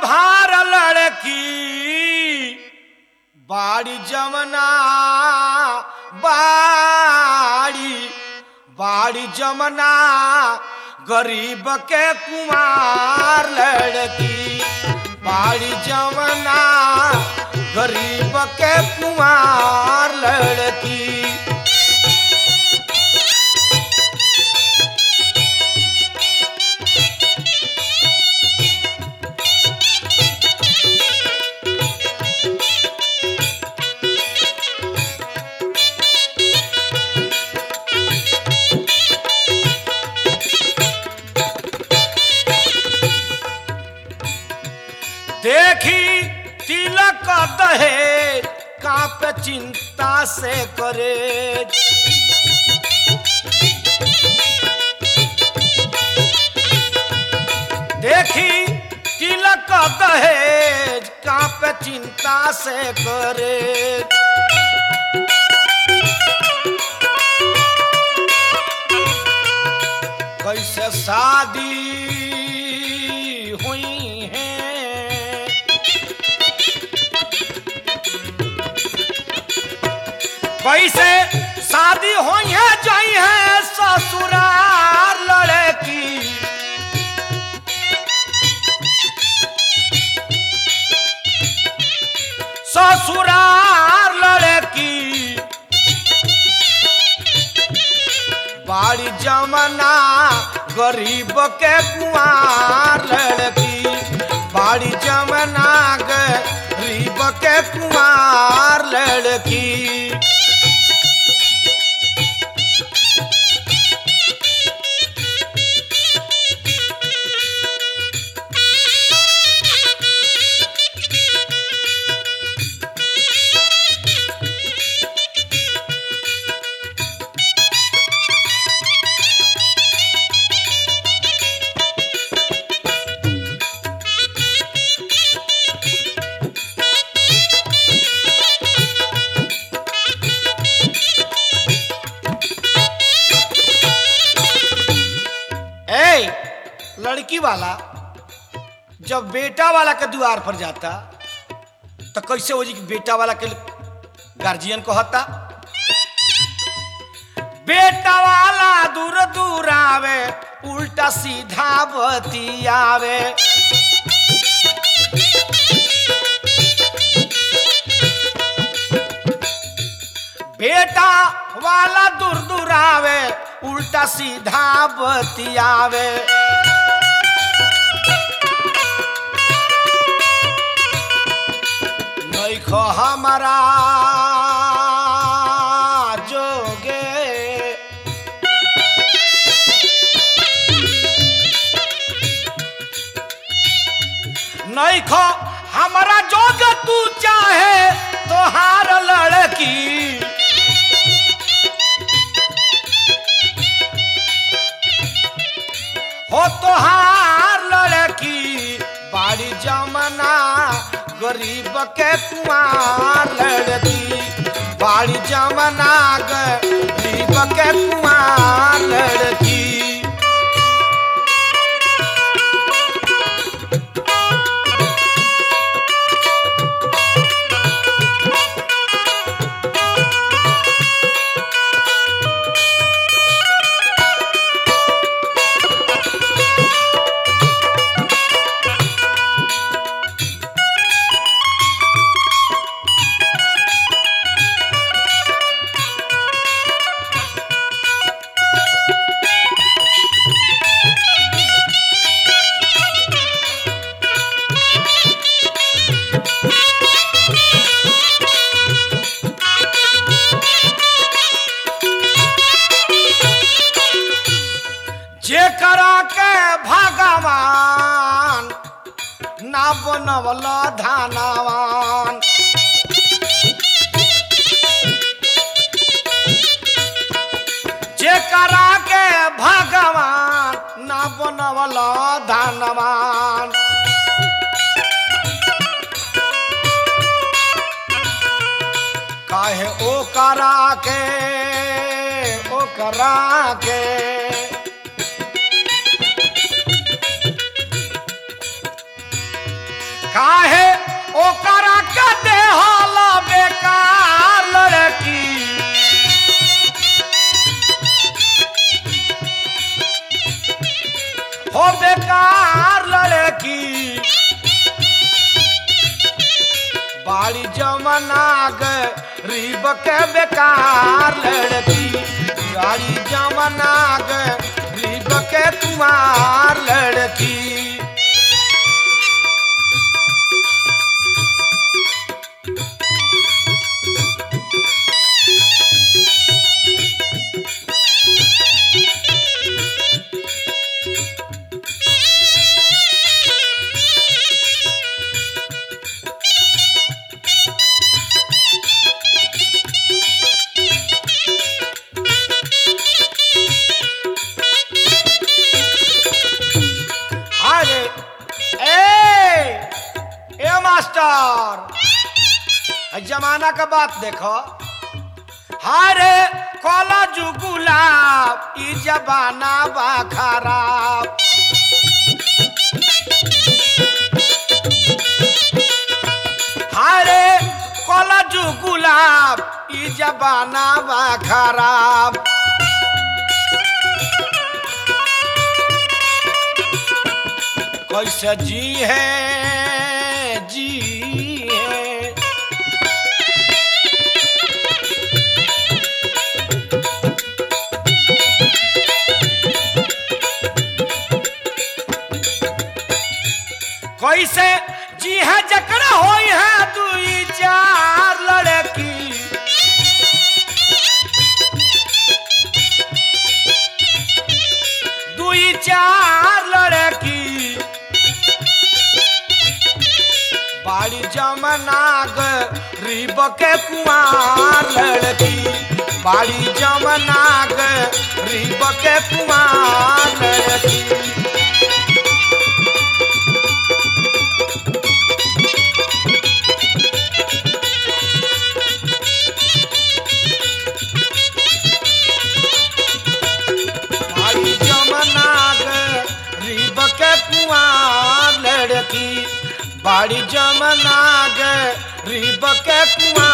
भार लड़की बाड़ी जमना बाड़ी बाड़ी जमना गरीब के कुमार लड़की बाड़ी जमना गरीब के कुमार लड़की देखी तिलक दहे काप चिंता से करे देखी तिलक दहेज काप चिंता से करे कैसे शादी हुई है कैसे शादी हुई है जाई है ससुराल लड़की ससुराल लड़की बाड़ी जमना गरीब के कुआर लड़की बाड़ी जमना गरीब के कुआर लड़की ए लड़की वाला जब बेटा वाला के द्वार पर जाता तो कैसे हो जी कि बेटा वाला के गार्जियन कहता बेटा वाला दूर दूर आवे उल्टा सीधा बतियावे बेटा वाला दूर दूर आवे उल्टा सीधा बतियावे नैखो हमारा जोगे नैखो हमारा जोग तू चाहे तोहार लड़की हो तोहार लड़की बाड़ी जमना गरीब के कुमार लड़की बाड़ी जमना गरीब के कुमार लड़की जेकरा के भगवान ना बनवल धानवान जेकरा के भगवान ना बनवल धानवान काहे ओ करा के ओ करा के काहे ओकरा के देहल बेकार लड़की हो बेकार लड़की बाड़ी जमना गरीब के बेकार लड़की बाड़ी जमना गरीब के कुमार लड़की अरे ए ए मास्टर है जमाना का बात देखो हरे कला जुगुलाब ई जमाना बा खराब हरे कला जुगुलाब ई जमाना बा खराब कैसे जी है जी है कैसे जी है जकड़ा होई है दुई चार लड़की दुई चार लड़की बाड़ी जमना गरीब के कुमार लड़की बाड़ी जमना गरीब के कुमार लड़की बाड़ी जमना गरीब के कुमार लड़की बाड़ी जमना गरीब के कुआं